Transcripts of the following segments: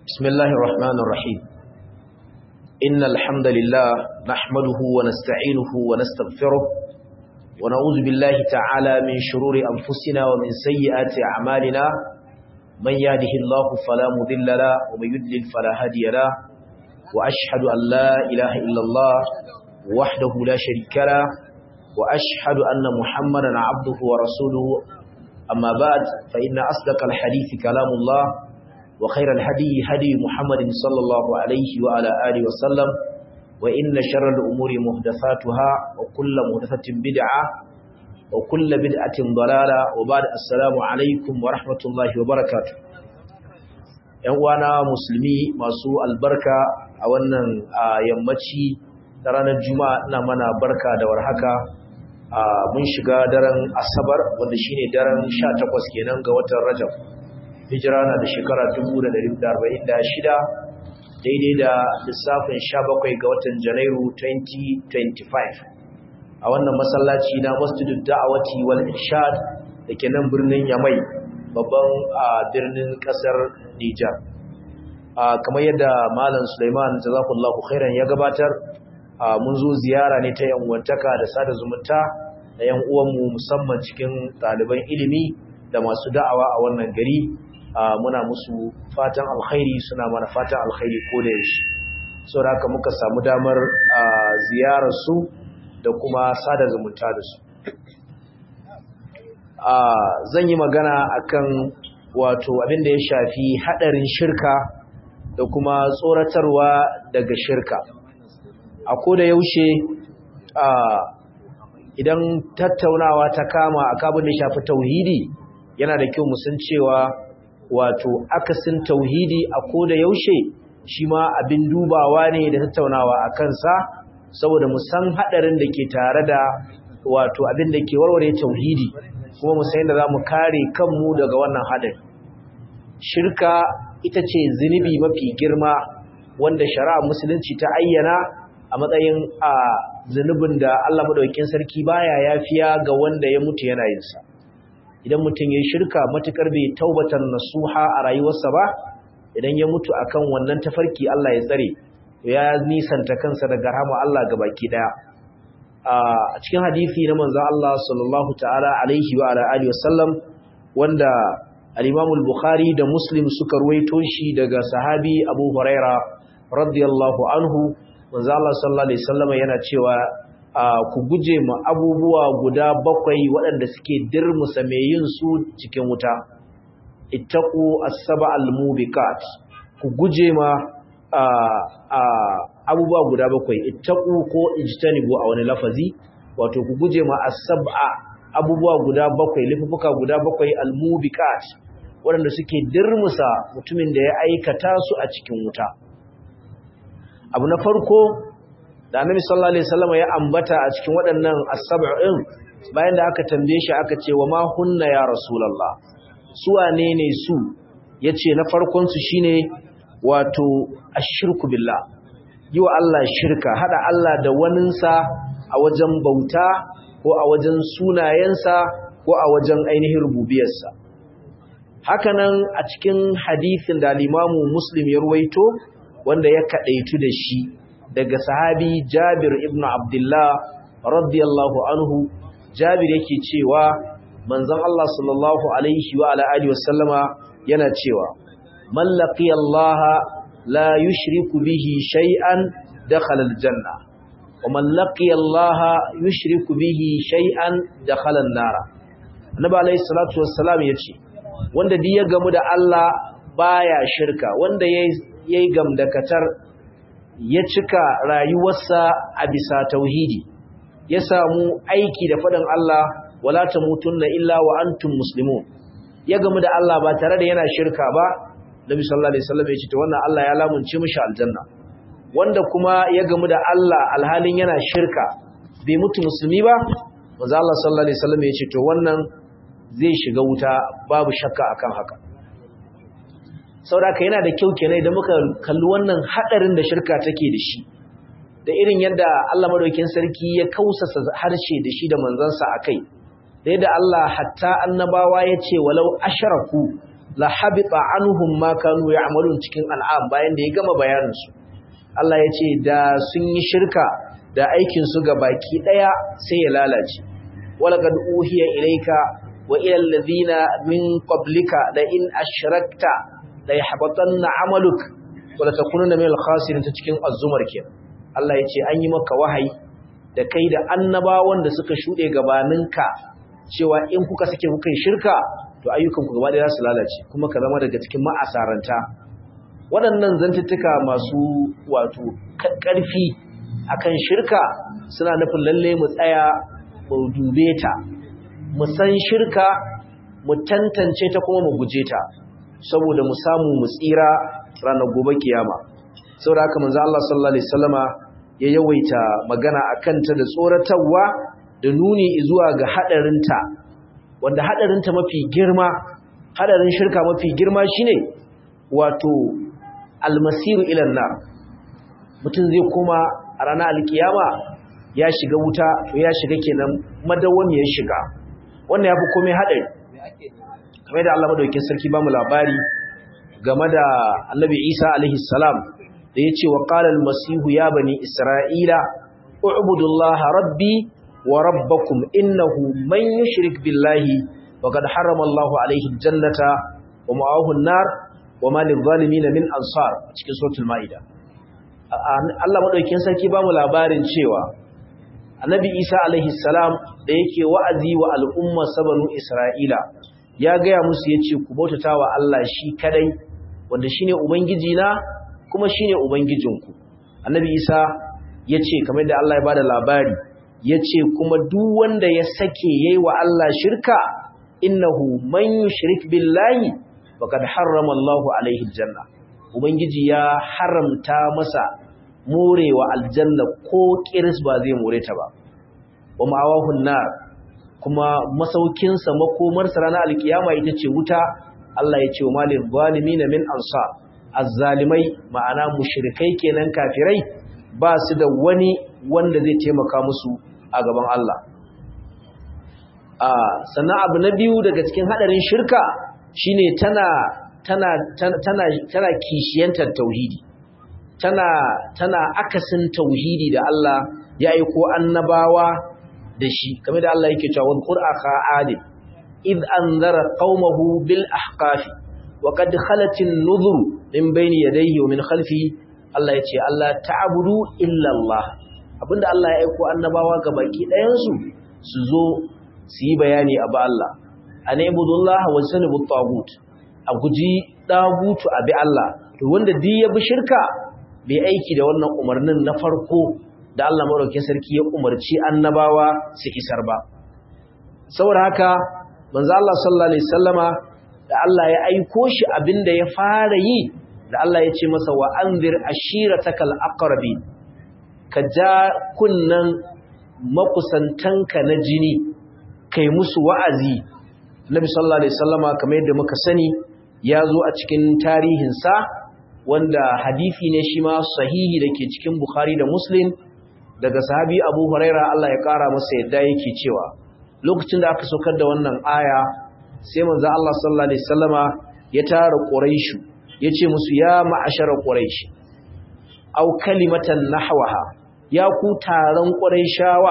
بسم الله الرحمن الرحيم إن الحمد لله نحمده ونستعينه ونستغفره ونعوذ بالله تعالى من شرور أنفسنا ومن سيئات أعمالنا من يهده الله فلا مضل له ومن يضلل فلا هادي له وأشهد أن لا إله إلا الله وحده لا شريك له وأشهد أن محمدا عبده ورسوله أما بعد فإن أصدق الحديث كلام الله وخير الهدي هدي محمد صلى الله عليه وعلى آله وسلم وإن شر الأمور محدثاتها وكل محدثة بدعة وكل بدعة ضلالة وبعد السلام عليكم ورحمة الله وبركاته ‘Yan'uwana musulmi masu albarka a wannan yammaci da ranar Juma'a ina mana barka da warhaka mun shiga daren Asabar wanda shine daren 18 kenan ga watan Rajab. hijira na da shekara 1446 daidai da lissafin 17 ga watan janairu 2025 a wannan masallaci na masjidul da'awati wal irshad da ke nan birnin yamai babban birnin kasar nijar kamar yadda malam suleiman jazakullahu khairan ya gabatar mun zo ziyara ne ta yanwantaka da sada zumunta da yan uwanmu musamman cikin ɗaliban ilimi da masu da'awa a wannan gari muna musu fatan alkhairi suna mana fatan alkhairi ko da yaushe saboda haka muka samu damar ziyarar su da kuma sada zumunta da su zan yi magana akan wato abin da ya shafi hadarin shirka da kuma tsoratarwa daga shirka a ko da yaushe idan tattaunawa ta kama a kabin da shafi tauhidi yana da kyau musan cewa wato akasin tauhidi a koda yaushe shi ma abin dubawa ne da tattaunawa a kansa saboda mu san hadarin da ke tare da wato abin da ke warware tauhidi kuma mu san yadda za mu kare kanmu daga wannan hadari shirka ita ce zunubi mafi girma wanda shari'a musulunci ta ayyana a matsayin a zunubin da Allah madaukakin sarki baya yafiya ga wanda ya mutu yana yin sa idan mutum ya shirka matukar bai taubatar nasuha a rayuwarsa ba idan ya mutu akan wannan tafarki Allah ya tsare ya nisanta kansa daga rahama Allah baki daya a cikin hadisi na manzo Allah sallallahu ta'ala alaihi wa ala alihi wasallam wanda al-Imam al-Bukhari da Muslim suka ruwaito shi daga sahabi Abu Huraira radiyallahu anhu manzo Allah sallallahu alaihi wasallam yana cewa Uh, ku guje ma abubuwa guda bakwai waɗanda suke dirmusa mai yin su cikin wuta ittaqu as-saba al-mubiqat ku guje ma uh, uh, abubuwa guda bakwai ittaqu ko ijtanibu a wani lafazi wato ku guje ma as-sab'a abubuwa guda bakwai lifufuka guda bakwai al-mubiqat waɗanda suke dirmusa mutumin da ya aikata su a cikin wuta abu na farko da annabi sallallahu alaihi wasallam ya ambata a cikin waɗannan as-sab'in bayan da aka tambaye shi aka ce wa ma hunna ya rasulullah su wane ne su yace na farkon su shine wato ashirku billah yi wa Allah shirka hada Allah da waninsa a wajen bauta ko a wajen sunayensa ko a wajen ainihin rububiyarsa hakanan a cikin hadisin da al-Imamu Muslim ya ruwaito wanda ya kadaitu da shi daga sahabi Jabir ibn Abdullah radiyallahu anhu Jabir yake cewa manzon Allah sallallahu alaihi wa ala alihi wasallama yana cewa man laqiya Allah la yushriku bihi shay'an dakhala aljanna wa man laqiya Allah yushriku bihi shay'an dakhala an-nar Annabi alaihi salatu wassalam yace wanda duk ya gamu da Allah baya shirka wanda yayi yayi gamdakatar ya cika rayuwarsa a bisa tauhidi ya samu aiki da faɗin Allah wala tamutunna illa wa antum muslimun ya gamu da Allah ba tare da yana shirka ba Nabi sallallahu alaihi wasallam ya ce to wannan Allah ya lamunce mishi aljanna wanda kuma ya gamu da Allah alhalin yana shirka bai mutu musulmi ba manzo Allah sallallahu alaihi wasallam ya ce to wannan zai shiga wuta babu shakka akan haka sauraka yana da kyau kenan idan muka kalli wannan hadarin da shirka take da shi da irin yadda Allah madaukakin sarki ya kausasa harshe da shi da manzansa akai da yadda Allah hatta annabawa ya ce walau asharaku la habita anhum ma kanu ya'malun cikin al'am bayan da ya gama bayanin su Allah ya ce da sun yi shirka da aikin su baki daya sai ya lalace walaqad uhiya ilayka wa ila alladhina min qablika la in ashrakta la yahbatanna 'amaluk wa la takunanna min al-khasirin ta cikin az-zumar kenan Allah ya ce an yi maka wahayi da kai da annabawan da suka shude gabaninka cewa in kuka sake kuka yi shirka to ayyukanku gaba ɗaya za su lalace kuma ka zama daga cikin ma'asaranta waɗannan zantuttuka masu wato ƙarfi akan shirka suna nufin lalle mu tsaya mu dube ta mu san shirka mu tantance ta kuma mu guje ta saboda mu samu mu tsira ranar gobe kiyama saboda haka manzo Allah sallallahu alaihi wasallama ya yawaita magana akan ta da tsoratarwa da nuni zuwa ga hadarinta wanda hadarinta mafi girma hadarin shirka mafi girma shine wato almasiru ila nar mutum zai koma a ranar alkiyama ya shiga wuta to ya shiga kenan madawwamiyar shiga wannan yafi komai hadari kamar da Allah madaukakin sarki bamu labari game da Annabi Isa alaihi salam da yace wa qala al-masihu ya bani isra'ila u'budullaha rabbi wa rabbakum innahu man yushrik billahi faqad harrama Allahu alayhi aljannata wa ma'ahu an-nar wa ma lidh-dhalimin min ansar cikin suratul maida Allah madaukakin sarki bamu labarin cewa Annabi Isa alaihi salam da yake wa'azi wa al'umma sabanu Isra'ila ya gaya musu yace ku bautatawa Allah shi kadai wanda shine ubangiji na kuma shine ubangijinku Annabi Isa yace kamar da Allah ya bada labari ya ce kuma duk wanda ya sake yayi wa Allah shirka innahu man yushrik billahi faqad harrama Allahu alaihi aljanna ubangiji ya haramta masa morewa aljanna ko kiris ba zai more ta ba wa ma'awahu nar kuma masaukin sa makomar sa ranar alkiyama ita ce wuta Allah ya ce wa malil zalimin min ansar azzalimai ma'ana mushrikai kenan kafirai ba su da wani wanda zai taimaka musu a gaban Allah. Sannan abu na biyu daga cikin haɗarin shirka shine tana tana tana tana kishiyantar tauhidi. Tana tana akasin tauhidi da Allah ya aiko annabawa da shi kamar da Allah yake cewa wadhkur akha adil id anzara qaumahu bil ahqafi wa qad khalat an-nuzur min bayni yadayhi wa min khalfihi Allah yace Allah ta'budu illa Allah abinda Allah ya aiko annabawa ga baki ɗayansu su zo su yi bayani a ba Allah a na ibudullah wa sanibu tagut a guji dagutu a bi Allah to wanda duk ya bi shirka bai aiki da wannan umarnin na farko da Allah madaukakin sarki ya umarci annabawa su isar ba saboda haka manzo Allah sallallahu alaihi wasallama da Allah ya aiko shi abinda ya fara yi da Allah ya ce masa wa anzir ashiratakal aqrabin ka ja kunnan makusantanka na jini kai musu wa'azi Nabi sallallahu alaihi wasallama kamar yadda muka sani ya zo a cikin tarihinsa wanda hadisi ne shi ma sahihi da ke cikin Bukhari da Muslim daga sahabi Abu Huraira Allah ya kara masa yadda yake cewa lokacin da aka saukar da wannan aya sai manzo Allah sallallahu alaihi wasallama ya tara Quraishu yace musu ya ma'ashara Quraish aw kalimatan nahwaha ya ku taron Qurayshawa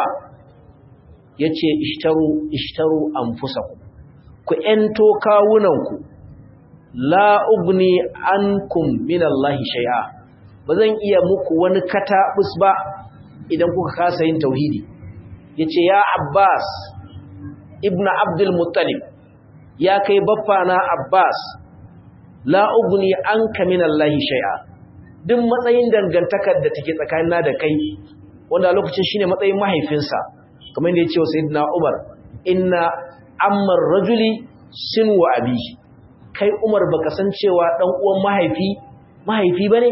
yace ishtaru ishtaru anfusakum ku ento kawunanku la ugni ankum minallahi shay'a bazan iya muku wani katabus ba idan kuka kasa yin tauhidi yace ya Abbas ibnu Abdul Muttalib ya kai baffa na Abbas la ugni anka minallahi shay'a duk matsayin dangantakar da take tsakanina da kai wanda a lokacin shine matsayin mahaifinsa kamar yadda ya ce wa sayyidina Umar inna ammar rajuli sinu abi kai Umar baka san cewa dan uwan mahaifi mahaifi bane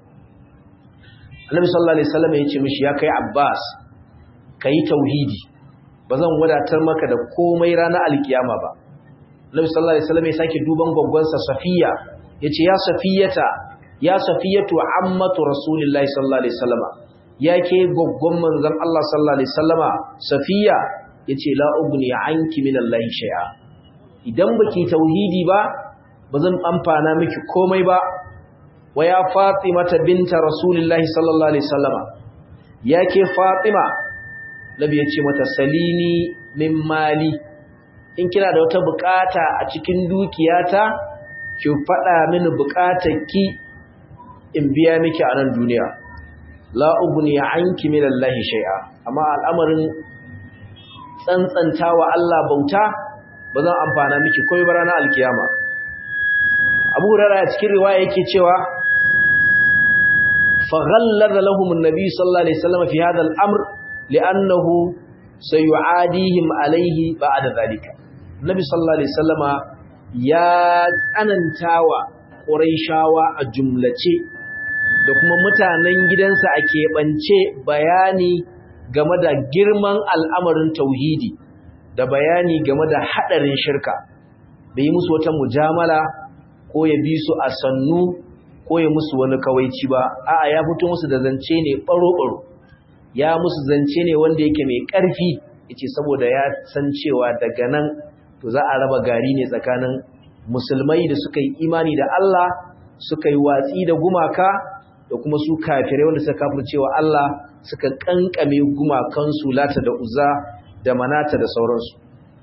Annabi sallallahu alaihi wasallam ya ce mishi ya kai Abbas kai tauhidi bazan wadatar maka da komai ranar alkiyama ba Annabi sallallahu alaihi wasallam ya sake duban gwaggwansa Safiya yace ya Safiyata ya Safiyatu ammatu Rasulillahi sallallahu alaihi wasallama yake gwaggwan manzon Allah sallallahu alaihi wasallama Safiya yace la ugni anki minallahi shay'a idan baki tauhidi ba bazan amfana miki komai ba wa ya fatimata binta rasulillahi sallallahu alaihi wasallama yake fatima nabi yace mata salini min mali in kina da wata bukata a cikin dukiyata ki fada mini bukatarki in biya miki a nan duniya la ugni anki min allahi shay'a amma al'amarin tsantsanta wa Allah bauta ba zan amfana miki komai ba ranar alkiyama Abu Hurairah a cikin riwaya yake cewa fa ghallada lahum an-nabi sallallahu alaihi wasallam fi hadha al-amr li'annahu sayu'adihim alayhi ba'da dhalika Nabi sallallahu alaihi wasallama ya tsanantawa Qurayshawa a jumlace da kuma mutanen gidansa a keɓance bayani game da girman al'amarin tauhidi da bayani game da haɗarin shirka bai yi musu wata mujamala ko ya bi su a sannu ko ya musu wani kawaici ba a'a ya fito musu da zance ne ɓaro-ɓaro ya musu zance ne wanda yake mai ƙarfi yace saboda ya san cewa daga nan to za a raba gari ne tsakanin musulmai da suka yi imani da Allah suka yi watsi da gumaka da kuma su kafirai wanda suka kafircewa Allah suka kankame gumakansu lata da uzza da manata da sauransu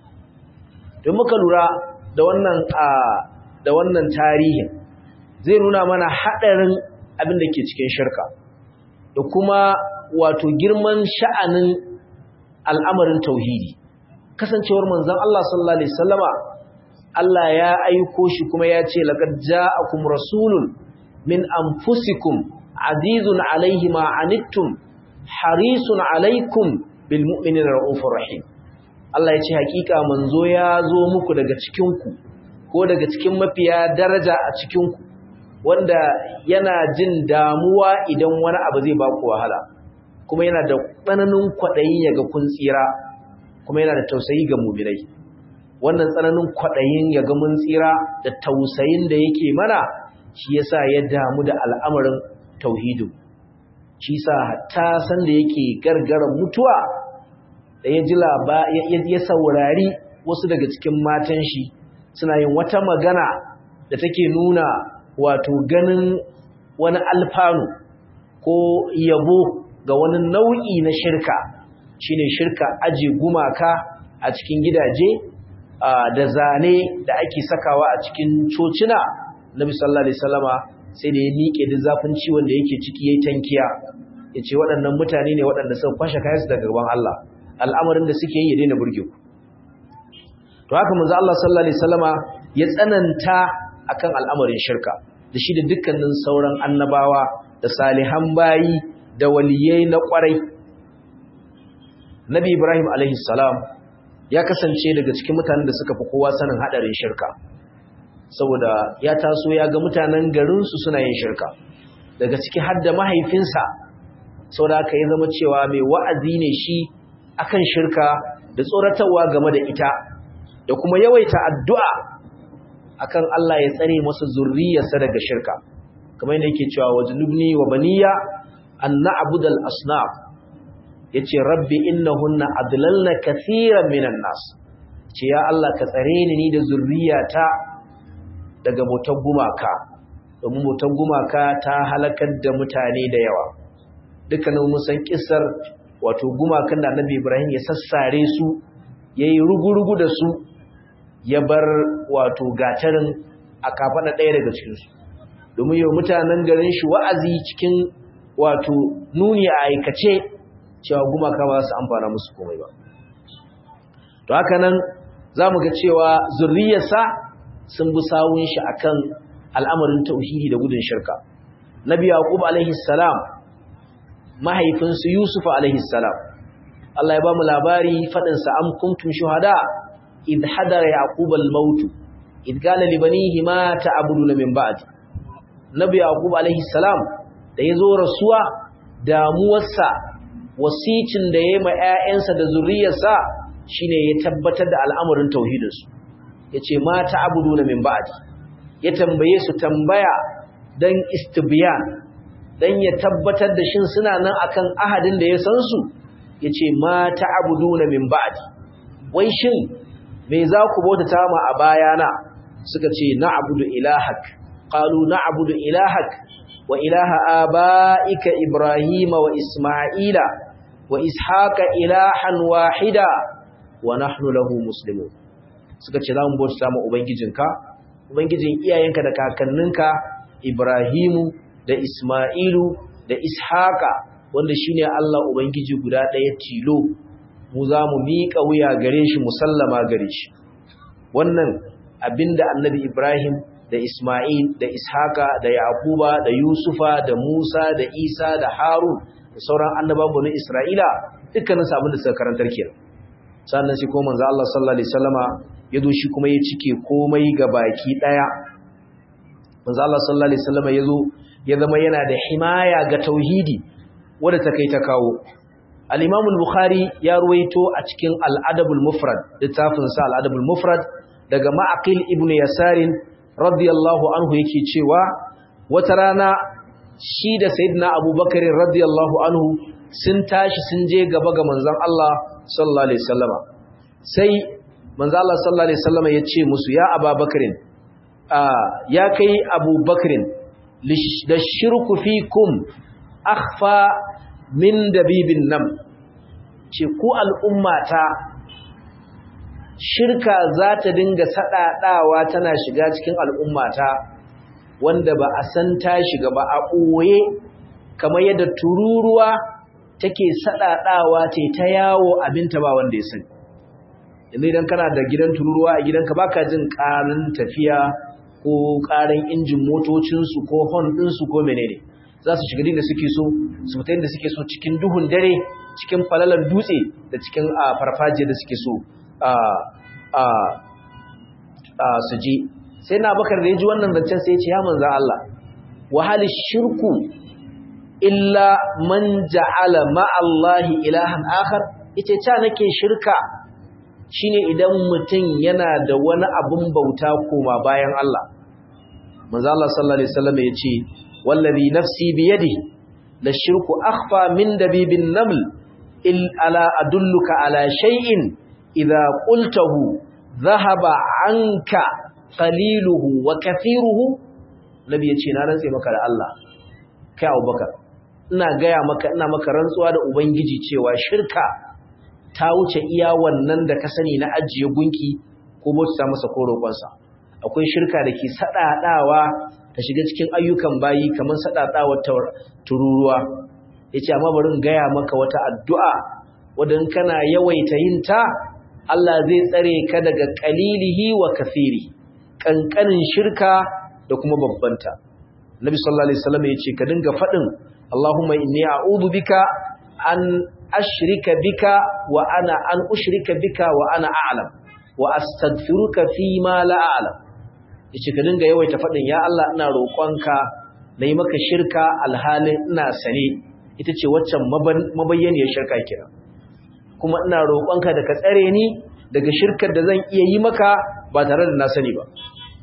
don muka lura da wannan a da wannan tarihin zai nuna mana hadarin abin da ke cikin shirka da kuma wato girman sha'anin al'amarin tauhidi kasancewar manzon Allah sallallahu alaihi wasallama Allah ya aiko shi kuma ya ce laqad ja'akum rasulun min anfusikum azizun alaihi ma anittum harisun alaikum bil mu'minina raufur rahim Allah ya ce hakika manzo ya zo muku daga cikin ku ko daga cikin mafiya daraja a cikin ku wanda yana jin damuwa idan wani abu zai ba ku wahala kuma yana da tsananin kwadayi yaga kun tsira kuma yana da tausayi ga mu'minai wannan tsananin kwadayin yaga mun tsira da tausayin da yake mana shi yasa ya damu da al'amarin tauhidin shi sa hatta san da yake gargaran mutuwa da ya ji ya saurari wasu daga cikin matan shi suna yin wata magana da take nuna wato ganin wani alfanu ko yabo ga wani nau'i na shirka shine shirka aje gumaka a cikin gidaje da zane da ake sakawa a cikin cocina Nabi sallallahu alaihi wasallama sai da ya miƙe da zafin ciwon da yake ciki yayin tankiya yace waɗannan mutane ne waɗanda suka kwashe kayansu daga gaban Allah al'amarin da suke yi ya daina burge ku to haka manzo Allah sallallahu alaihi wasallama ya tsananta akan al'amarin shirka da shi da dukkanin sauran annabawa da salihan bayi da waliyai na kwarai Nabi Ibrahim alaihi salam ya kasance daga cikin mutanen da suka fi kowa sanin hadarin shirka saboda ya taso ya ga mutanen garinsu suna yin shirka daga ciki har da mahaifinsa saboda haka ya zama cewa mai wa'azi ne shi akan shirka da tsoratarwa game da ita da kuma yawaita addu'a akan Allah ya tsare masa zurriyarsa daga shirka kamar yadda yake cewa wajnubni wa baniya an na'budal asnaf yace rabbi innahunna adlalna kaseeran minan nas ce ya Allah ka tsare ni ni da zurriyata daga motar gumaka domin motar gumaka ta halakar da mutane da yawa dukkanin musan kissar wato gumakan da annabi Ibrahim ya sassare su yayi rugurugu da su ya bar wato gatarin a kafaɗa ɗaya daga cikin su domin yau mutanen garin shi wa'azi cikin wato nuni a aikace cewa gumaka ba su amfana musu komai ba to haka nan zamu ga cewa zurriyarsa sun bi sawun shi akan al'amarin tauhidi da gudun shirka nabi yaqub alaihi salam mahaifinsu yusuf alaihi salam Allah ya ba mu labari fadin sa am kuntum shuhada id hadara yaqub al-maut id qala li banihi ma ta'buduna min ba'di nabi yaqub alaihi salam da yazo rasuwa damuwarsa wasicin da yayi ma ƴaƴansa da zuriyarsa shine ya tabbatar da al'amarin tauhidinsu yace ma ta'buduna min ba'di ya tambaye su tambaya dan istibyan dan ya tabbatar da shin suna nan akan ahadin da ya san su yace ma ta'buduna min ba'di wai shin me za ku bautata ma a bayana suka ce na'budu ilahak qalu na'budu ilahak wa ilaha abaika ibrahima wa isma'ila wa ishaqa ilahan wahida wa nahnu lahu muslimun suka ce za mu bauta ma ubangijinka ubangijin iyayenka da kakanninka ibrahimu da isma'ilu da ishaqa wanda shine Allah ubangiji guda ɗaya tilo mu za mu miƙa wuya gare shi musallama gare shi wannan abinda annabi ibrahim da isma'il da ishaqa da yaquba da yusufa da musa da isa da harun da sauran annabawan bani isra'ila dukkanin su abinda suka karantar kenan sannan shi ko manzo Allah sallallahu alaihi wasallama yazo shi kuma ya cike komai ga baki daya manzo Allah sallallahu alaihi wasallama yazo ya zama yana da himaya ga tauhidi wanda ta kai ta kawo al-Imam al-Bukhari ya ruwaito a cikin al-Adabul Mufrad littafin sa al-Adabul Mufrad daga Ma'aqil ibn Yasarin radiyallahu anhu yake cewa wata rana shi da Sayyidina Abubakar radiyallahu anhu sun tashi sun je gaba ga manzon Allah sallallahu alaihi wasallama sai manzon Allah sallallahu alaihi wasallama ya ce musu ya Abubakarin ya kai Abubakarin da shirku fikum akhfa min dabibin nam ce ku al'ummata shirka za ta dinga saɗaɗawa tana shiga cikin al'ummata wanda ba a san ta shiga ba a ɓoye kamar yadda tururuwa take saɗaɗawa ce ta yawo abinta ba wanda ya sani yanzu idan kana da gidan tururuwa a gidanka baka jin ƙarin tafiya ko ƙarin injin motocinsu ko hon ɗinsu ko menene za su shiga da suke so su fita da suke so cikin duhun dare cikin falalar dutse da cikin farfajiyar da suke so su je sai na bakar da ya ji wannan zancen sai ya ce ya manza Allah wahali shirku illa man ja'ala ma'allahi ilahan akhar ita ta nake shirka shine idan mutum yana da wani abun bauta koma bayan Allah manzo Allah sallallahu alaihi wasallam ya ce wallazi nafsi biyadihi la shirku akhfa min dabibin naml il ala adulluka ala shay'in idza qultahu dhahaba anka qaliluhu wa kathiruhu nabi yace na rantse maka da Allah kai Abubakar ina gaya maka ina maka rantsuwa da ubangiji cewa shirka ta wuce iya wannan da ka sani na ajiye gunki ko bauta masa ko roƙonsa akwai shirka da ke sadadawa ta shiga cikin ayyukan bayi kamar sadadawa tururuwa yace amma bari in gaya maka wata addu'a wadan kana yawaita yin ta Allah zai tsare ka daga qalilihi wa kathiri kankanin shirka da kuma babbanta Nabi sallallahu alaihi wasallam yace ka dinga fadin Allahumma inni a'udhu bika an ashrika bika wa ana an ushrika bika wa ana a'lam wa astaghfiruka fi ma la a'lam yace ka dinga yawaita fadin ya Allah ina roƙonka nayi maka shirka alhalin ina sane ita ce waccan mabayyaniyar shirka kira kuma ina roƙonka da ka tsare ni daga shirkar da zan iya yi maka ba tare da na sani ba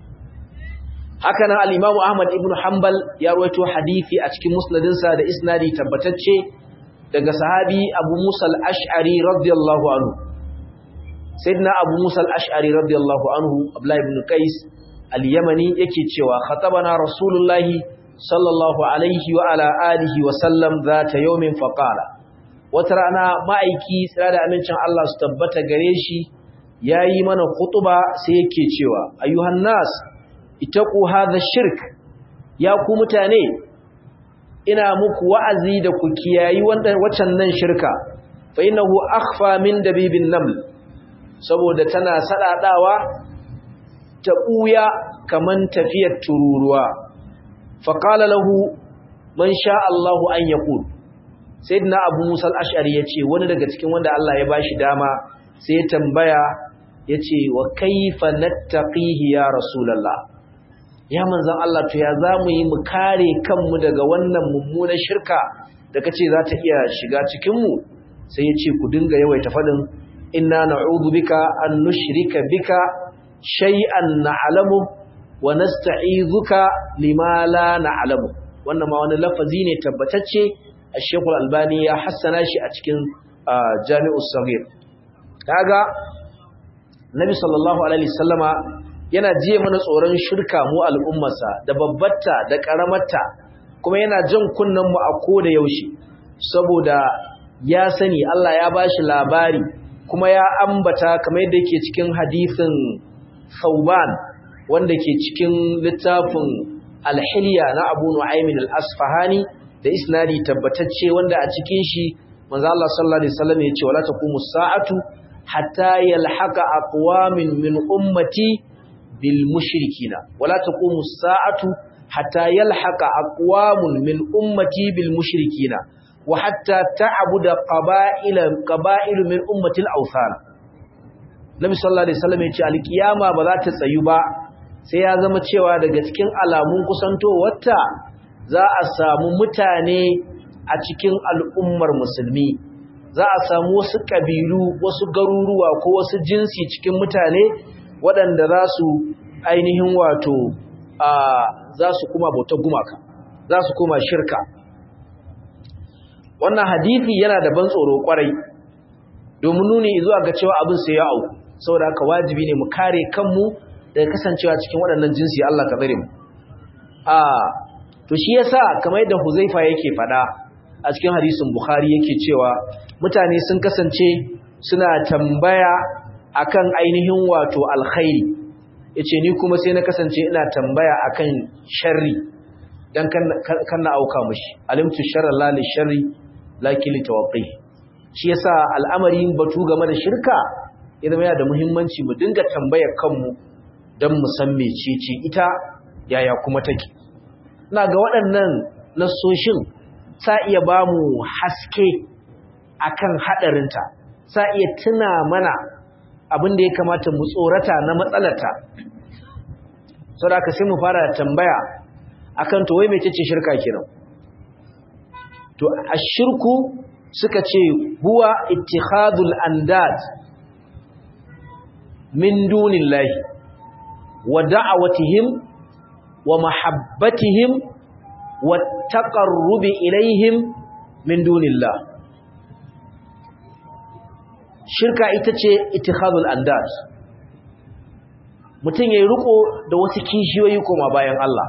haka nan al-Imam Ahmad ibn Hanbal ya rawaito hadisi a cikin musnadinsa da isnadi tabbatacce daga sahabi Abu Musa al-Ash'ari radiyallahu anhu sayyidina Abu Musa al-Ash'ari radiyallahu anhu Abdullah ibn Qais al-Yamani yake cewa khatabana Rasulullahi sallallahu alaihi wa ala alihi wa sallam zata yawmin faqala wata rana ma'aiki tsira da amincin Allah su tabbata gare shi yayi mana khutuba sai yake cewa ayyuhan nas itaku hadha shirk ya ku mutane ina muku wa'azi da ku kiyayi waccan nan shirka fa innahu akhfa min dabibin naml saboda tana sadadawa ta buya kaman tafiyar tururuwa fa qala lahu man sha Allahu an yaqul sayyidina abu musa al-ash'ari yace wani daga cikin wanda Allah ya bashi dama sai ya tambaya yace wa kaifa nattaqihi ya rasulullah ya manzan Allah to ya za mu yi mu kare kanmu daga wannan mummunan shirka da kace za ta iya shiga cikinmu sai ya ce ku dinga yawaita faɗin inna na'udhu bika an nushrika bika shay'an na'lamu wa nasta'izuka lima la na'lamu wannan ma wani lafazi ne tabbatacce Sheikh Al-Albani ya hassana shi a cikin Jami'us Saghir kaga Nabi sallallahu alaihi wasallama yana jiye mana tsoron shirka mu al'ummarsa da babbarta da ƙaramarta kuma yana jan kunnen mu a koda yaushe saboda ya sani Allah ya bashi labari kuma ya ambata kamar yadda yake cikin hadisin Sauban wanda ke cikin littafin Al-Hilya na Abu Nu'aym al-Asfahani da isnadi tabbatacce wanda a cikin shi manzo Allah sallallahu alaihi wasallam ya ce wala taqumu sa'atu hatta yalhaqa aqwamin min ummati bil mushrikina wala taqumu sa'atu hatta yalhaqa aqwamun min ummati bil mushrikina wa hatta ta'budu qaba'ila qaba'ilu min ummati al awthan Nabi sallallahu alaihi wasallam ya ce alkiyama ba za ta tsayu ba sai ya zama cewa daga cikin alamun kusantowarta za a samu mutane a cikin al'ummar musulmi za a samu wasu ƙabilu wasu garuruwa ko wasu jinsi cikin mutane waɗanda za su ainihin wato a za su kuma bautar gumaka za su kuma shirka wannan hadithi yana da ban tsoro kwarai domin nuni zuwa ga cewa abin sai ya au saboda haka wajibi ne mu kare kanmu daga kasancewa cikin waɗannan jinsi Allah ka tsare mu a to shi yasa kamar yadda Huzaifa yake faɗa a cikin hadisin Bukhari yake cewa mutane sun kasance suna tambaya akan ainihin wato alkhairi yace ni kuma sai na kasance ina tambaya akan sharri dan kan na auka mushi alimtu sharra la li sharri lakin li tawaqqi shi yasa al'amarin batu game da shirka idan yana da muhimmanci mu dinga tambayar kanmu dan mu san mecece ita yaya kuma take ina ga waɗannan nasoshin sa iya ba mu haske akan haɗarinta sa iya tuna mana abin da ya kamata mu tsorata na matsalarta sau da aka sai mu fara tambaya akan to wai mai ce shirka kiran to a shirku suka ce huwa ittihadul andad min dunillahi wa da'awatihim wa mahabbatihim wa taqarrubi ilaihim min dunillah shirka ita ce ittihadul andad mutum yayi riko da wasu kishiyoyi koma bayan Allah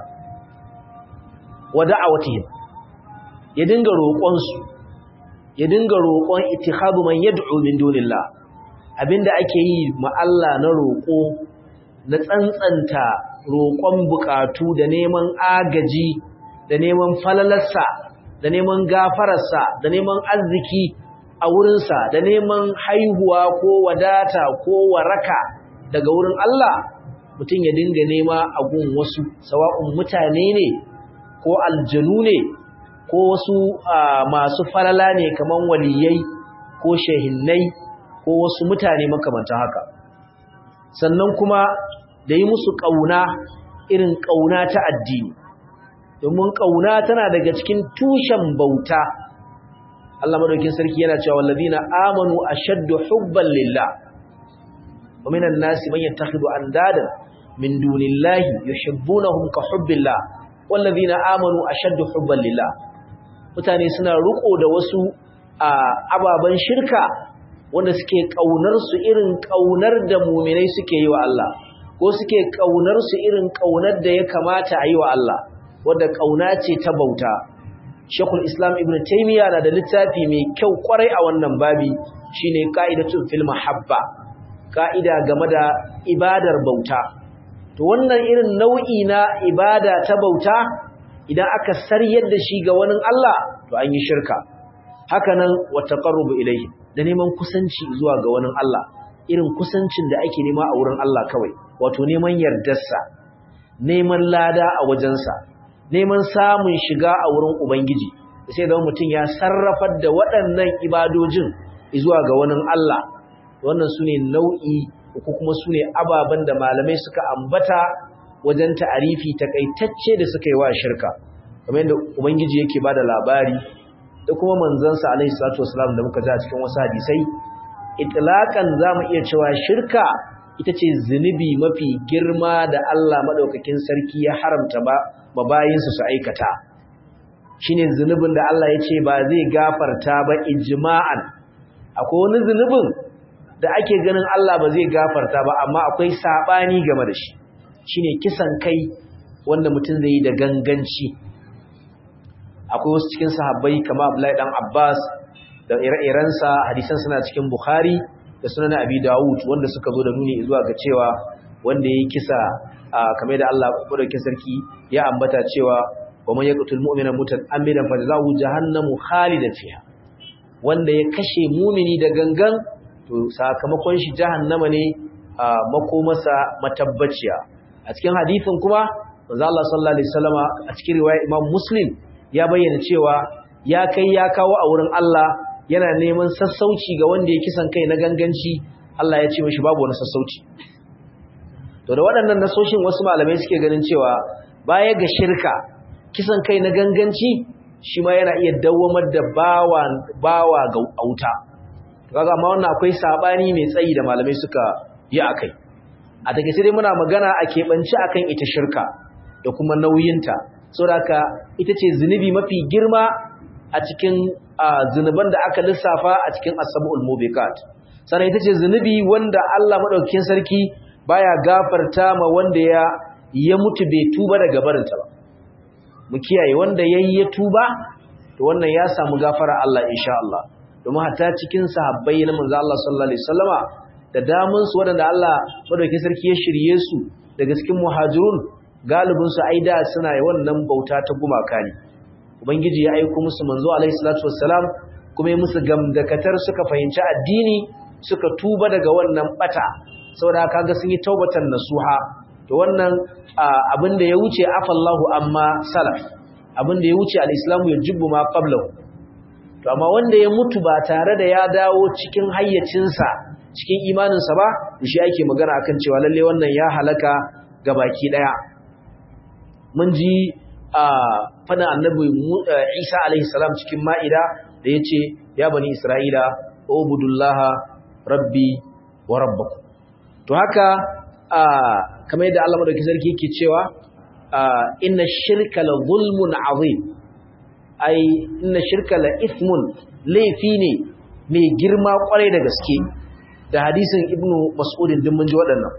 wa da'awatihim ya dinga roƙon su ya dinga roƙon ittihadu man yad'u min dunillah abinda ake yi ma Allah na roƙo na tsantsanta roƙon bukatu da neman agaji da neman falalarsa da neman gafararsa da neman arziki a wurinsa da neman haihuwa ko wadata ko waraka daga wurin Allah mutum ya dinga nema a gun wasu sawa'un mutane ne ko aljanu ne ko wasu masu falala ne kaman waliyai ko shehinnai ko wasu mutane makamanta haka sannan kuma da yi musu ƙauna irin ƙauna ta addini domin ƙauna tana daga cikin tushen bauta Allah madaukin sarki yana cewa wallazina amanu ashaddu hubban lillah wa minan nasi man yattakhidhu andadan min dunillahi yuhibbunahum ka hubbillah wallazina amanu ashaddu hubban lillah mutane suna riko da wasu ababan shirka wanda suke kaunar su irin kaunar da mu'minai suke yi wa Allah ko suke kaunar su irin kaunar da ya kamata a yi wa Allah wanda kauna ce ta bauta Shekul Islam Ibn Taymiyyah na da littafi mai kyau kwarai a wannan babi shine qa'idatun fil mahabba ka'ida game da ibadar bauta to wannan irin nau'i na ibada ta bauta idan aka saryar da shi ga wani Allah to an yi shirka hakanan wa taqarrubu ilayhi da neman kusanci zuwa ga wani Allah irin kusancin da ake nema a wurin Allah kawai wato neman yardarsa neman lada a wajensa neman samun shiga a wurin ubangiji sai da mutum ya sarrafar da waɗannan ibadojin zuwa ga wani Allah wannan sune nau'i ko kuma sune ababen da malamai suka ambata wajen ta'arifi takaitacce da suka yi wa shirka kamar yadda ubangiji yake bada labari da kuma manzansa alaihi salatu wasalam da muka ji a cikin wasu hadisai itlaqan zamu iya cewa shirka ita ce zunubi mafi girma da Allah madaukakin sarki ya haramta ba mabayinsu su aikata shine zunubin da Allah ya ce ba zai gafarta ba ijma'an akwai wani zunubin da ake ganin Allah ba zai gafarta ba amma akwai sabani game da shi shine kisan kai wanda mutum zai yi da ganganci akwai wasu cikin sahabbai kamar Abdullahi dan Abbas da ire-irensa hadisan suna cikin Bukhari da sunan Abi Dawud wanda suka zo da nuni zuwa ga cewa wanda yayi kisa kamar da Allah madaukakin sarki ya ambata cewa wa man yaqtul mu'mina muta'ammidan fa jazaohu jahannamu khalidan fiha wanda ya kashe mumini da gangan to sakamakon shi jahannama ne makomasa matabbaciya a cikin hadisin kuma manzo Allah sallallahu alaihi wasallama a cikin riwaya Imam Muslim ya bayyana cewa ya kai ya kawo a wurin Allah yana neman sassauci ga wanda ya kisan kai na ganganci Allah ya ce mishi babu wani sassauci to da waɗannan nasoshin wasu malamai suke ganin cewa baya ga shirka kisan kai na ganganci shi ma yana iya dawwamar da bawa bawa ga auta kaga amma wannan akwai sabani mai tsayi da malamai suka yi akai a take sai dai muna magana a keɓance akan ita shirka da kuma nauyinta saboda ita ce zunubi mafi girma a cikin zunuban da aka lissafa a cikin asabul mubiqat sannan ita ce zunubi wanda Allah madaukakin sarki baya gafarta ma wanda ya ya mutu bai tuba daga barinta ba mu kiyaye wanda yayi ya tuba to wannan ya samu gafara Allah insha Allah domin hatta cikin sahabbai na manzo Allah sallallahu alaihi wasallama da damun su wanda Allah madaukakin sarki ya shirye su daga cikin muhajirun galibin su aida suna yi wannan bauta ta gumaka ne ubangiji ya aika musu manzo alaihi salatu wassalam kuma ya musu gamdakatar suka fahimci addini suka tuba daga wannan bata saboda kaga sun yi taubatan nasuha to wannan abin da ya wuce afallahu amma salaf abin da ya wuce al-islamu ya jubbu ma qablahu to amma wanda ya mutu ba tare da ya dawo cikin hayyacinsa cikin imaninsa ba shi ake magana akan cewa lalle wannan ya halaka gabaki daya mun ji a fana annabi Isa alaihi salam cikin ma'ida da yace ya bani isra'ila ubudullaha rabbi wa rabbakum to haka kamar yadda Allah madaukakin sarki yake cewa inna shirka la zulmun azim ai inna shirka la ithmun laifi ne mai girma kwarai da gaske da hadisin ibnu mas'udin din mun ji waɗannan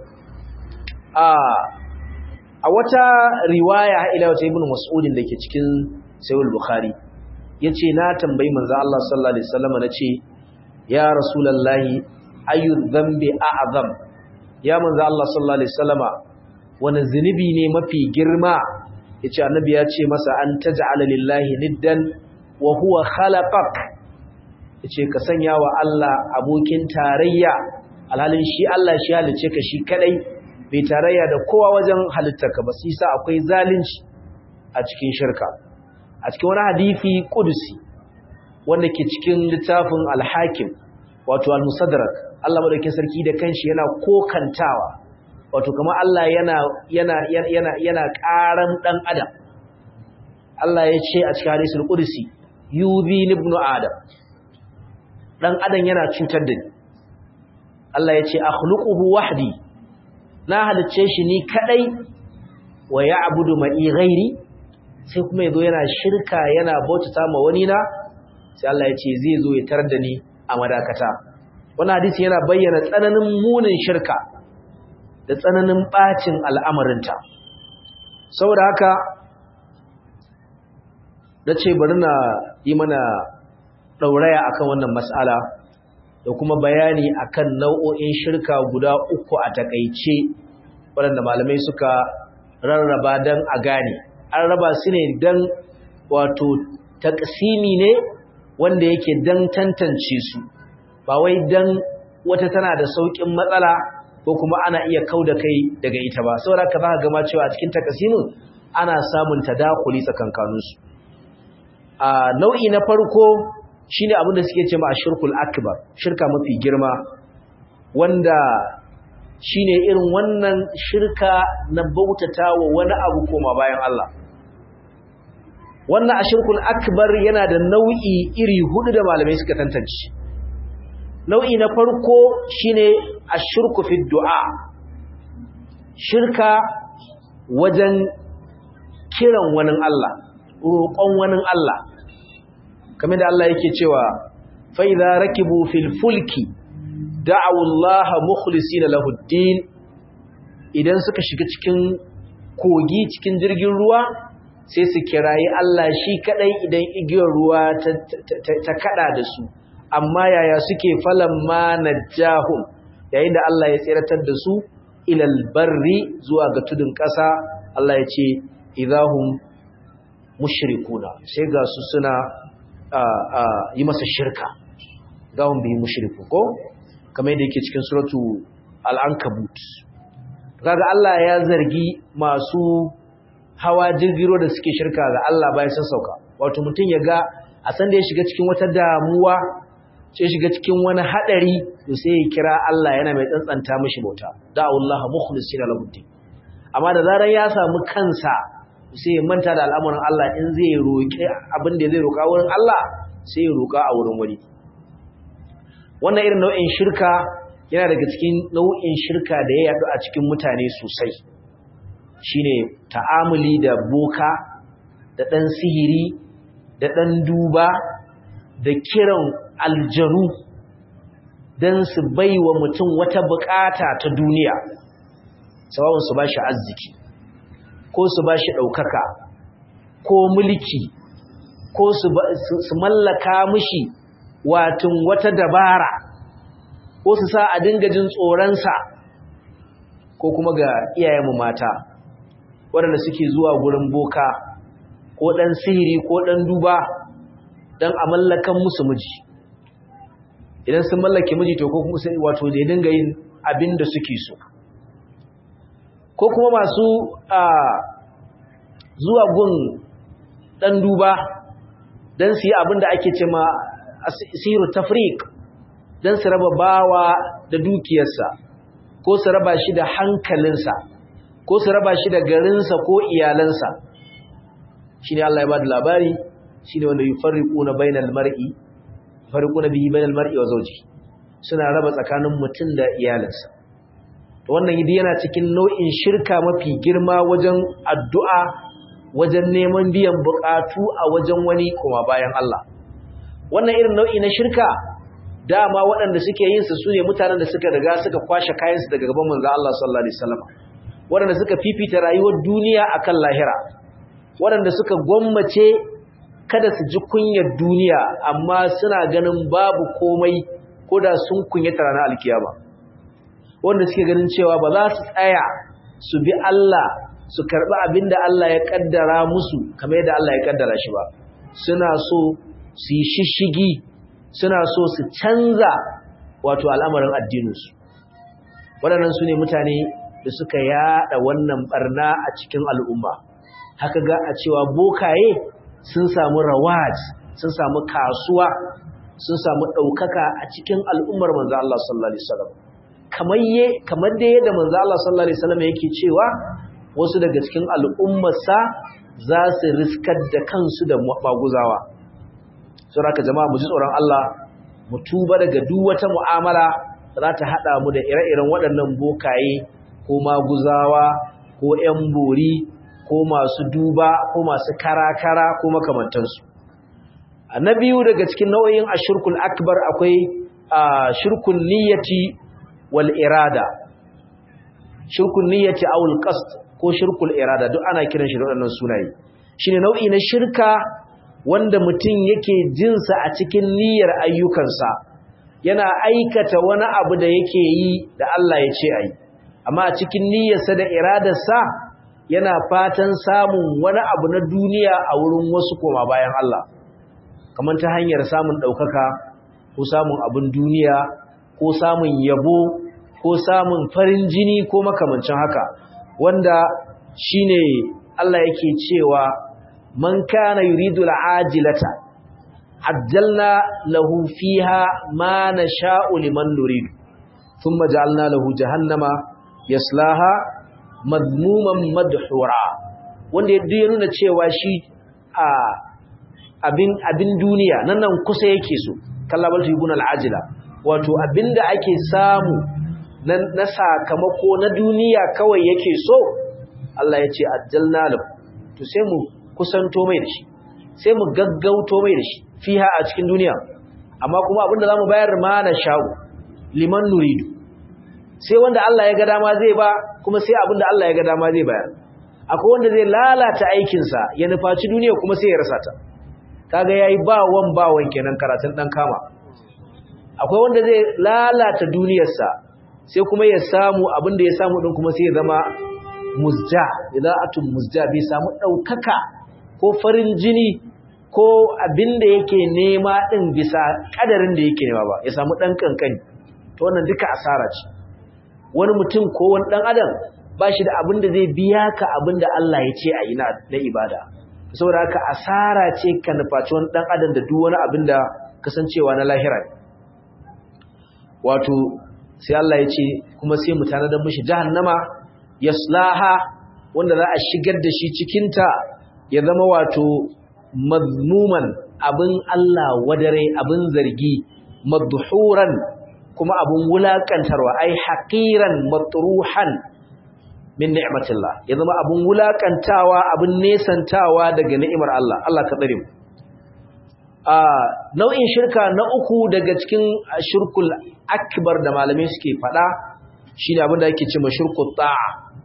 a wata riwaya ila wata ibnu mas'udin da ke cikin sahih bukhari yace na tambayi manzo Allah sallallahu alaihi wasallam nace ya rasulullahi ayu dhanbi a'zam ya manzo Allah sallallahu alaihi wasallama wani zunubi ne mafi girma yace annabi ya ce masa an taj'ala lillahi niddan wa huwa khalaqak yace ka sanya wa Allah abokin tarayya alhalin shi Allah shi halice ka shi kadai bai tarayya da kowa wajen halittarka ba sai sa akwai zalunci a cikin shirka a cikin wani hadisi kudusi wanda ke cikin littafin al-hakim wato al-musaddarak Allah madaukakin sarki da kanshi yana kokantawa wato kamar Allah yana yana yana yana karan dan adam Allah ya ce a cikin hadisul qudsi yuzi ibnu adam dan adam yana cutar da ni Allah ya ce akhluquhu wahdi na halicce shi ni kadai wa ya'budu ma'i ghairi sai kuma yazo yana shirka yana bautata ma wani na sai Allah ya ce zai zo ya tarar da ni a madakata wannan hadisi yana bayyana tsananin munin shirka da tsananin bacin al'amarinta saboda haka na ce bari na yi mana ɗauraya akan wannan mas'ala da kuma bayani akan nau'o'in shirka guda uku a takaice waɗanda malamai suka rarraba don a gane an raba su ne don wato taksimi ne wanda yake don tantance su ba wai don wata tana da sauƙin matsala ko kuma ana iya kau da kai daga ita ba saboda ka za ka gama cewa a cikin takasimin ana samun tadakuli tsakankaninsu a nau'i na farko shine abin da suke ce ma ashirkul akbar shirka mafi girma wanda shine irin wannan shirka na bautata wa wani abu koma bayan Allah wannan ashirkul akbar yana da nau'i iri hudu da malamai suka tantance nau'i na farko shine ashirku fi du'a shirka wajen kiran wani Allah roƙon wani Allah kamar da Allah yake cewa fa idza rakibu fil fulki da'u Allah mukhlisina lahu ad-din idan suka shiga cikin kogi cikin jirgin ruwa sai su kirayi Allah shi kadai idan igiyar ruwa ta kada da su amma yaya suke falan ma najahum yayin da Allah ya tsiratar da su ilal barri zuwa ga tudun ƙasa Allah ya ce idahum mushrikuna sai ga su suna yi masa shirka idahum bi mushriku ko kamar yadda yake cikin suratu al-ankabut kaga Allah ya zargi masu hawa jirgiro da suke shirka ga Allah bayan sun sauka wato mutum ya ga a san da ya shiga cikin wata damuwa sai shiga cikin wani hadari to sai ya kira Allah yana mai tsantsanta mishi bauta da Allah mukhlisina lahu din amma da zarar ya samu kansa sai ya manta da al'amuran Allah in zai roki abin da zai roka wurin Allah sai ya roka a wurin wani wannan irin nau'in shirka yana daga cikin nau'in shirka da ya yadu a cikin mutane sosai shine ta'amuli da boka da dan sihiri da dan duba da kiran aljanu dan su baiwa mutum wata bukata ta duniya sawabin su bashi arziki ko su bashi daukaka ko mulki ko su su mallaka mishi watin wata dabara ko su sa a dinga jin tsoronsa ko kuma ga iyayenmu mata waɗanda suke zuwa gurin boka ko ɗan sihiri ko ɗan duba don a mallakan musu miji idan sun mallake miji to ko kuma sai wato da ya dinga yin abin da suke so ko kuma masu zuwa gun ɗan duba don su yi abin da ake ce ma sihiru tafrik don su raba bawa da dukiyarsa ko su raba shi da hankalinsa ko su raba shi da garinsa ko iyalansa shi ne Allah ya ba da labari shi ne wanda yi farriƙo na bainal mar'i farriƙo na biyi bainal mar'i wa zauji suna raba tsakanin mutum da iyalinsa to wannan yi yana cikin nau'in shirka mafi girma wajen addu'a wajen neman biyan buƙatu a wajen wani kuma bayan Allah wannan irin nau'i na shirka dama waɗanda suke yin su sune mutanen da suka riga suka kwashe kayansu daga gaban manzo Allah sallallahu alaihi wasallam waɗanda suka fifita rayuwar duniya akan lahira waɗanda suka gwammace kada su ji kunyar duniya amma suna ganin babu komai ko da sun kunyata ranar alkiyama wanda suke ganin cewa ba za su tsaya su bi Allah su karɓi abin da Allah ya kaddara musu kamar yadda Allah ya kaddara shi ba suna so su yi shishigi suna so su canza wato al'amarin addininsu waɗannan su ne mutane da suka yada wannan barna a cikin al'umma haka ga a cewa bokaye sun samu rawaj sun samu kasuwa sun samu ɗaukaka a cikin al'ummar manzo Allah sallallahu alaihi wasallam kamar ye kamar da yadda manzo Allah sallallahu alaihi wasallam yake cewa wasu daga cikin al'ummarsa za su riskar da kansu da maguzawa sai haka jama'a mu ji tsoron Allah mu tuba daga duk wata mu'amala za ta hada mu da ire-iren waɗannan bokaye ko maguzawa ko ƴan bori ko masu duba ko masu karakara ko makamantansu na biyu daga cikin nau'in ashirkul akbar akwai shirkun niyyati wal irada shirkun niyyati aw al qasd ko shirkul irada duk ana kiran shi da waɗannan sunaye shine nau'i na shirka wanda mutum yake jinsa a cikin niyyar ayyukansa yana aikata wani abu da yake yi da Allah ya ce ayi amma a cikin niyyarsa da iradarsa yana fatan samun wani abu na duniya a wurin wasu koma bayan Allah kamar ta hanyar samun ɗaukaka ko samun abin duniya ko samun yabo ko samun farin jini ko makamancin haka wanda shine Allah yake cewa man kana yuridu al'ajilata ajjalna lahu fiha ma nasha'u liman nuridu thumma ja'alna lahu jahannama yaslaha madmuman madhura wanda yadda ya nuna cewa shi a abin abin duniya nan nan kusa yake so kallabal tibun al'ajila wato abinda ake samu na sakamako na duniya kawai yake so Allah ya ce ajjalna lahu to sai mu kusanto mai da shi sai mu gaggauto mai da shi fiha a cikin duniya amma kuma abinda zamu bayar ma na sha'u liman nuridu sai wanda Allah ya ga dama zai ba kuma sai abin da Allah ya ga dama zai bayar akwai wanda zai lalata aikinsa ya nufaci duniya kuma sai ya rasa ta kaga yayi ba wan ba wan kenan karatun dan kama akwai wanda zai lalata duniyarsa sai kuma ya samu abin da ya samu din kuma sai ya zama muzja idaatun muzja bai samu daukaka ko farin jini ko abin da yake nema din bisa kadarin da yake nema ba ya samu dan kankani to wannan duka asara ce wani mutum ko wani dan adam ba shi da abin da zai biya ka abin da Allah ya ce a yi na ibada saboda haka asara ce ka nufaci wani dan adam da duk wani abin da kasancewa na lahira wato sai Allah ya ce kuma sai mu tanadar mishi jahannama yaslaha wanda za a shigar da shi cikinta ya zama wato mazmuman abin Allah wadare abin zargi madhuran kuma abin wulakantarwa ai haqiran matruhan min ni'matillah ya zama abin wulakantawa abin nesantawa daga ni'imar Allah Allah ka tsare mu a nau'in shirka na uku daga cikin shirkul akbar da malamai suke fada shine abin da yake cewa shirkut ta'a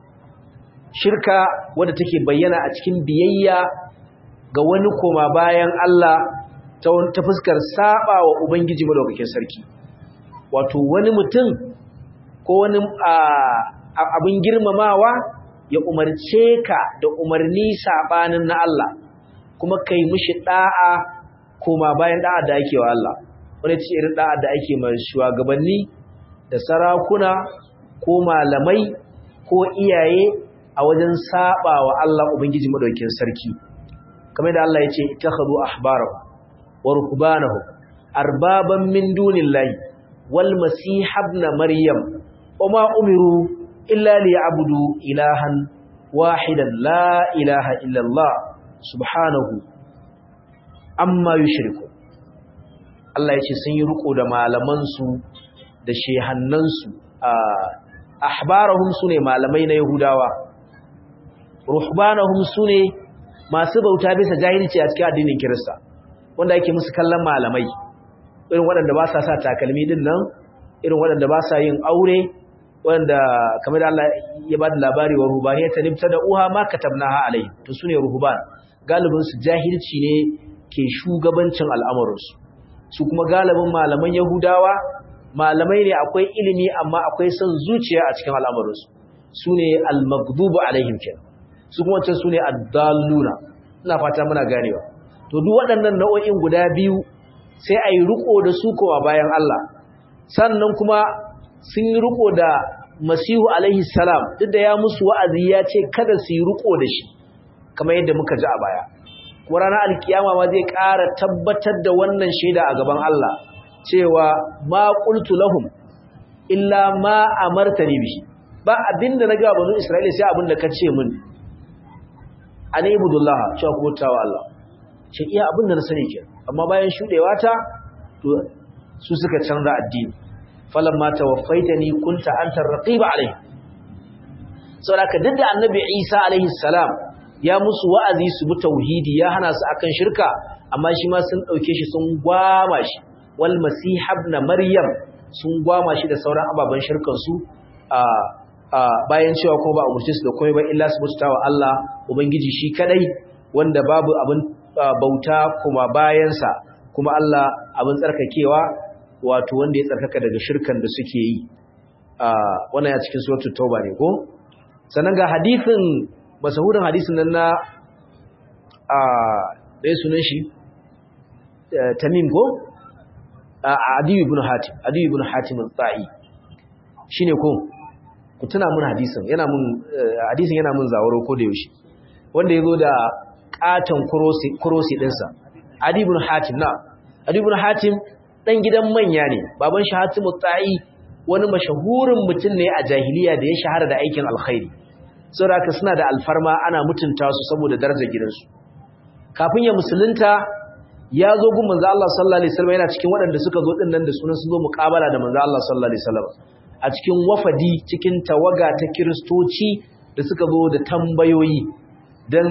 shirka wadda take bayyana a cikin biyayya ga wani koma bayan Allah ta ta fuskar saba wa ubangiji madaukakin sarki wato wani mutum ko wani abin girmamawa ya umarce ka da umarni sabanin na Allah kuma kai mishi da'a koma bayan da'a da ake wa Allah wani ce irin da'a da ake mai shugabanni da sarakuna ko malamai ko iyaye a wajen saba wa Allah ubangiji madaukakin sarki kamar da Allah ya ce ittakhadhu ahbarahum wa ruhbanahum arbaban min dunillahi wal masih ibn maryam wama umiru illa liya'budu ilahan wahidan la ilaha illa Allah subhanahu amma yushriku Allah ya ce sun yi riko da malaman su da shehannan su ahbarahum sune malamai na yahudawa ruhbanahum sune masu bauta bisa jahilci a cikin addinin Kirista wanda yake musu kallon malamai irin waɗanda ba sa sa takalmi din nan irin waɗanda ba sa yin aure waɗanda kamar da Allah ya ba da labari wa ruhbaniyya ta nibta da uha ma katabnaha alai to sune ruhban galibin su jahilci ne ke shugabancin al'amuran su su kuma galibin malaman yahudawa malamai ne akwai ilimi amma akwai son zuciya a cikin al'amuran su sune al-maghdubu alaihim kenan su kuma wancan su ne addalluna ina fata muna ganewa to duk waɗannan nau'o'in guda biyu sai a yi riko da su kowa bayan Allah sannan kuma sun yi riko da masihu alaihi salam duk da ya musu wa'azi ya ce kada su yi riko da shi kamar yadda muka ji a baya kuma ranar alkiyama ma zai ƙara tabbatar da wannan shaida a gaban Allah cewa ma qultu lahum illa ma amartani bihi ba abinda na ga banu Isra'ila sai abinda ka ce min an ibudullah cewa ku bautawa Allah ce iya abin da na sani ke amma bayan shudewa ta to su suka canza addini falamma tawaffaitani kunta anta raqiba alai saboda duk da annabi Isa alaihi salam ya musu wa'azi su bi tauhidi ya hana su akan shirka amma shi ma sun dauke shi sun gwama shi wal masih ibn maryam sun gwama shi da sauran ababen shirkan su a bayan cewa kuma ba a umarci su da komai ba illa su bauta wa Allah ubangiji shi kadai wanda babu abin bauta kuma bayansa kuma Allah abin tsarkakewa wato wanda ya tsarkaka daga shirkan da suke yi wannan ya cikin suratul tauba ne ko sannan ga hadisin masahurin hadisin nan na a dai sunan shi tamim ko adiyu ibn hatim adiyu ibn hatim al-ta'i shine ko ku tuna mun hadisin yana mun hadisin yana mun zawaro ko da yaushe wanda yazo da katon kurosi kurosi dinsa adi ibn hatim na adi ibn hatim dan gidan manya ne baban shi hatimu ta'i wani mashahurin mutum ne a jahiliya da ya shahara da aikin alkhairi saboda suna da alfarma ana mutunta su saboda darajar gidansu kafin ya musulunta ya zo gun manzo Allah sallallahu alaihi wasallam yana cikin waɗanda suka zo din nan da sunan sun zo muqabala da manzo Allah sallallahu alaihi wasallam a cikin wafadi cikin tawaga ta kiristoci da suka zo da tambayoyi dan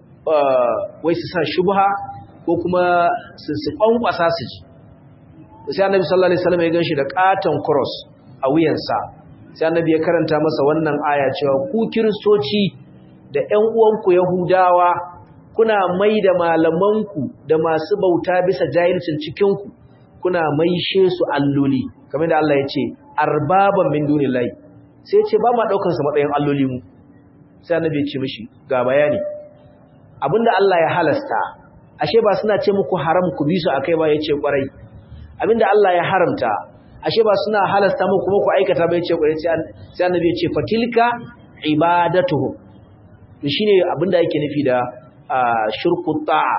wai su sa shubha ko kuma su su kwankwasa su ji sai annabi sallallahu alaihi wasallam ya ganshi da katon cross a wuyansa sai annabi ya karanta masa wannan aya cewa ku kiristoci da ƴan uwanku yahudawa kuna mai da malamanku da masu bauta bisa jahilcin cikinku kuna maishe su alloli kamar da Allah ya ce arbaban min dunillahi sai ce ba ma daukar sa matsayin alloli mu sai annabi ya ce mishi ga bayani abinda Allah ya halasta ashe ba suna ce muku haram ku bi su akai ba yace kwarai abinda Allah ya haramta ashe ba suna halasta muku kuma ku aikata ba yace kwarai sai annabi ya ce fatilka ibadatuhum to shine abinda yake nufi da shirku ta'a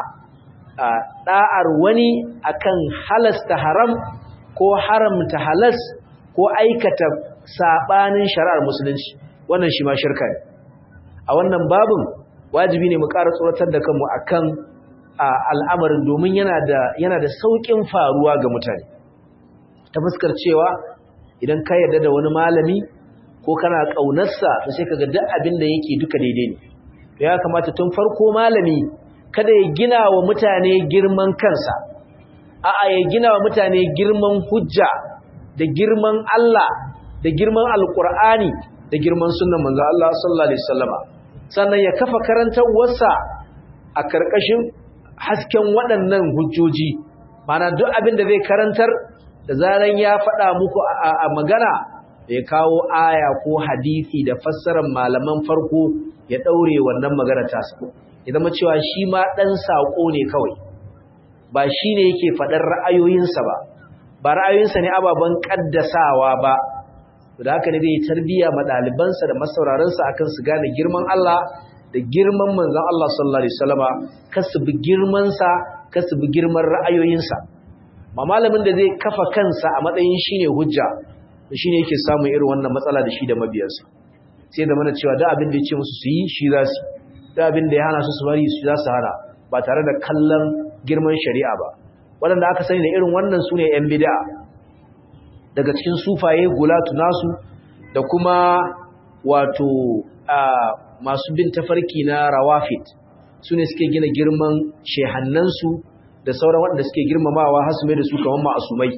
da'ar wani akan halasta haram ko haramta halas ko aikata sabanin shari'ar musulunci wannan shi ma shirka ne a wannan babin wajibi ne mu ƙara tsoratar da kanmu akan al'amarin domin yana da yana da saukin faruwa ga mutane ta fuskar cewa idan ka yarda da wani malami ko kana ƙaunarsa to sai kaga duk abin da yake duka daidai ne ya kamata tun farko malami kada ya gina wa mutane girman kansa a'a ya gina wa mutane girman hujja da girman Allah da girman alkur'ani da girman sunnan manzo Allah sallallahu alaihi wasallama sannan ya kafa karantawarsa a karkashin hasken waɗannan hujjoji mana duk abin da zai karantar da zaran ya faɗa muku a magana ya kawo aya ko hadisi da fassarar malaman farko ya ɗaure wannan magana tasa ya zama cewa shi ma ɗan saƙo ne kawai ba shi ne yake faɗar ra'ayoyinsa ba ba ra'ayoyinsa ne ababen ƙaddasawa ba da haka ne zai tarbiya ma ɗalibansa da masauraransa akan su gane girman Allah da girman manzon Allah sallallahu alaihi wasallama kasu bi girmansa kasu bi girman ra'ayoyinsa ma malamin da zai kafa kansa a matsayin shine hujja shine yake samun irin wannan matsala da shi da mabiyansa sai da mana cewa da abin da ya ce musu su yi shi za su da abin da ya hana su su bari su za su hana ba tare da kallon girman shari'a ba waɗanda aka sani da irin wannan su ne 'yan bida daga cikin sufaye gulatu nasu da kuma wato masu bin tafarki na rawafit su ne suke gina girman shehannansu da sauran waɗanda suke girmamawa har su mai da su kamar ma'asumai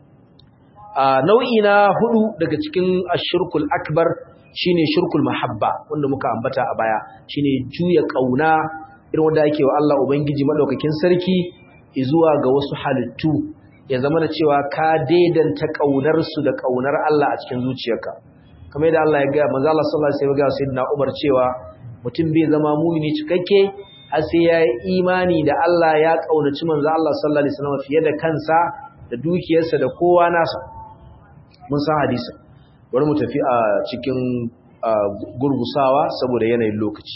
nau'i na hudu daga cikin ashirkul akbar shine shirkul mahabba wanda muka ambata a baya shine juya kauna irin wanda ake wa Allah ubangiji madaukakin sarki zuwa ga wasu halittu ya zama da cewa ka daidanta kaunar su da kaunar Allah a cikin zuciyarka kamar yadda Allah ya ga manzo Allah sallallahu alaihi wasallam ya ga sayyidina Umar cewa mutum bai zama mumini cikakke har sai ya yi imani da Allah ya kaunaci manzo Allah sallallahu alaihi wasallam fiye da kansa da dukiyarsa da kowa nasa mun san hadisin bari mu tafi a cikin gurgusawa saboda yanayin lokaci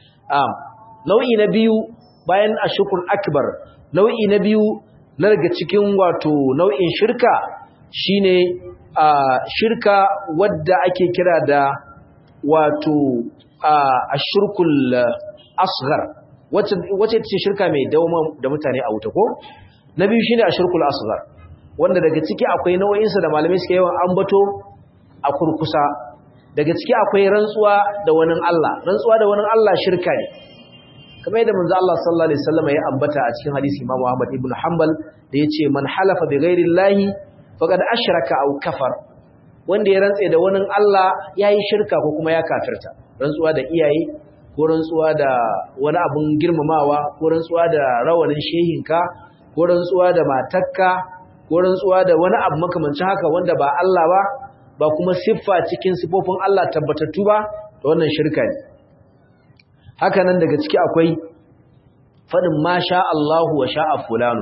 nau'i na biyu bayan ashukul akbar nau'i na biyu na daga cikin wato nau'in shirka shine shirka wadda ake kira da wato ashirkul asghar wacce ce shirka mai dauma da mutane a wuta ko na biyu shine ashirkul asghar wanda daga ciki akwai nau'insa da malamai suka yawan ambato a kurkusa daga ciki akwai rantsuwa da wani Allah rantsuwa da wani Allah shirka ne kamar yadda manzo Allah sallallahu alaihi wasallam ya ambata a cikin hadisi Imam Ahmad ibn Hanbal da yace man halafa bi ghairi llahi faqad ashraka aw kafar wanda ya rantse da wani Allah yayi shirka ko kuma ya kafirta rantsuwa da iyaye ko rantsuwa da wani abun girmamawa ko rantsuwa da rawanin shehinka ko rantsuwa da matakka ko rantsuwa da wani abu makamancin haka wanda ba Allah ba ba kuma siffa cikin sifofin Allah tabbatattu ba da wannan shirka ne haka nan daga ciki akwai faɗin ma sha Allahu wa sha'a fulanu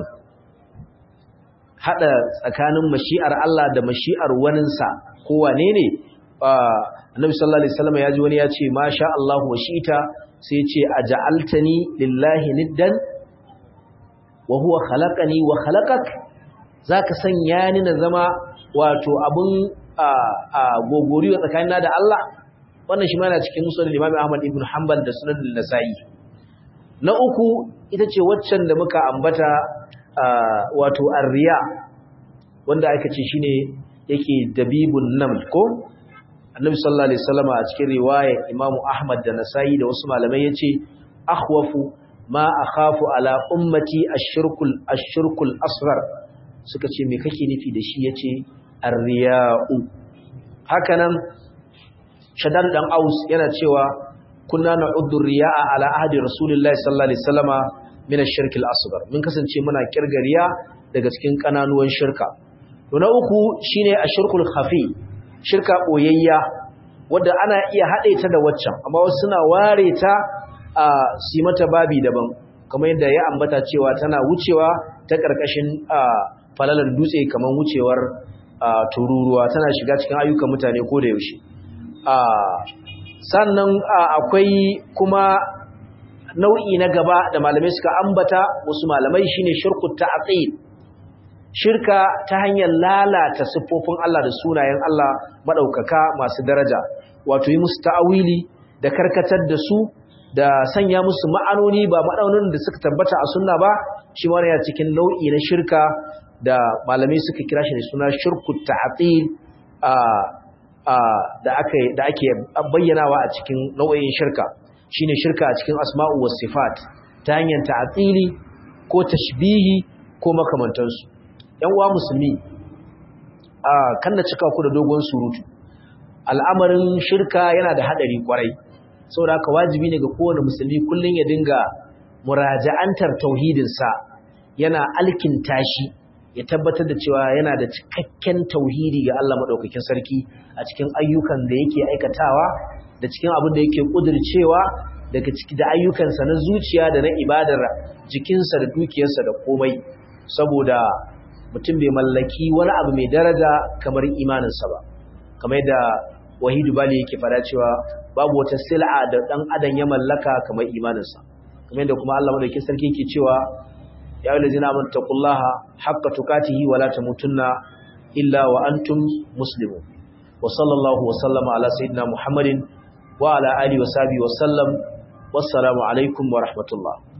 haɗa tsakanin mashi'ar Allah da mashi'ar waninsa ko wane ne annabi sallallahu alaihi wasallam ya ji wani ya ce ma sha Allahu wa shi'ita sai ya ce aja'altani lillahi niddan wa huwa khalaqani wa khalaqak zaka sanya ni na zama wato abun gogoriyo tsakanina da Allah wannan shi ma yana cikin musulun Imam Ahmad ibn Hanbal da sunan Nasa'i na uku ita ce waccan da muka ambata wato arriya wanda aka ce shine yake dabibun nam ko Annabi sallallahu alaihi wasallam a cikin riwaya Imam Ahmad da Nasa'i da wasu malamai yace akhwafu ma akhafu ala ummati ash-shirkul ash-shirkul asghar suka ce me kake nufi da shi yace arriya'u hakanan shaddad dan aus yana cewa kunna na'uddu riya'a ala ahdi rasulillahi sallallahu alaihi wasallama min ash-shirk al-asghar mun kasance muna kirgariya daga cikin kananuwan shirka to na uku shine ashirkul khafi shirka boyayya wanda ana iya hade ta da waccan amma wasu suna ware ta a si mata babi daban kamar yadda ya ambata cewa tana wucewa ta karkashin falalar dutse kamar wucewar tururuwa tana shiga cikin ayyukan mutane ko da yaushe sannan akwai kuma nau'i na gaba da malamai suka ambata wasu malamai shine shirkut ta'til shirka ta hanyar lalata siffofin Allah da sunayen Allah madaukaka masu daraja wato yi musu ta'awili da karkatar da su da sanya musu ma'anoni ba ma'anonin da suka tabbata a sunna ba shi ma yana cikin nau'i na shirka da malamai suka kira shi da suna shirkut ta'til da ake da ake bayyanawa a cikin nau'in shirka shine shirka a cikin asma'u was sifat ta hanyar ta'tili ko tashbihi ko makamantansu yan uwa musulmi a kan da cika ku da dogon surutu al'amarin shirka yana da hadari kwarai saboda haka wajibi ne ga kowane musulmi kullun ya dinga muraja'antar tauhidin sa yana alkinta shi ya tabbatar da cewa yana da cikakken tauhidi ga Allah madaukakin sarki a cikin ayyukan da yake aikatawa da cikin abin da yake kudircewa daga ciki da ayyukansa na zuciya da na ibadar jikinsa da dukiyarsa da komai saboda mutum bai mallaki wani abu mai daraja kamar imaninsa ba kamar yadda wahidu bali yake fada cewa babu wata sil'a da dan adam ya mallaka kamar imaninsa kamar yadda kuma Allah madaukakin sarki yake cewa ya ayyuhallazina amanu taqullaha haqqa tuqatihi wa la tamutunna illa wa antum muslimun wa sallallahu wa sallama ala sayyidina muhammadin wa ala alihi wa sahbihi wa sallam wassalamu alaikum wa rahmatullah